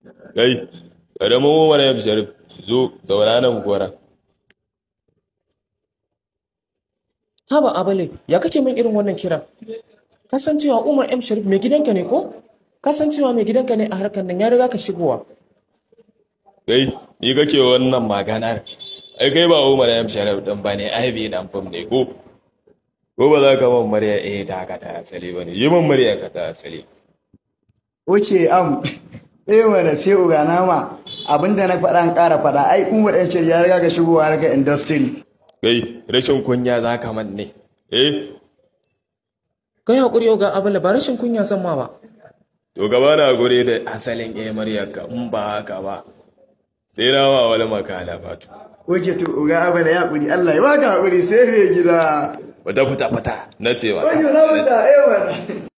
Kai, ƙaramin Umar M. Sharif, zo, zauna nan gora. Haba Abale, ya kake min irin wannan kiran? Kasancewa Umar M. Sharif mai gidanka ne ko? Kasancewa mai gidanka ne a harkar nan ya riga ka shigowa. Kai, ni kake wannan maganar. Ai kai ba Umar M. Sharif ɗin ba ne, ai bai dan fam ne ko? Ko ba za ka man murya eh ta ka ta asali ba ne, yi man murya ka ta asali. Wuce am, eh mana sai uga nama abinda na faɗa an ƙara faɗa ai Umar ɗan shirya ya riga ka shigowa harkar industry. Kai, rashin kunya za ka man ne. Eh, Kai haƙuri yau ga Abale ba rashin kunya san ma ba. to gaba na gure da asalin eh muryarka in ba haka ba. Sai na ma wani makala fatu. Wuce to uga abala ya haƙuri Allah ya baka haƙuri sai mai gida. Wata fita fita na cewa. Wajo na fita eh mana.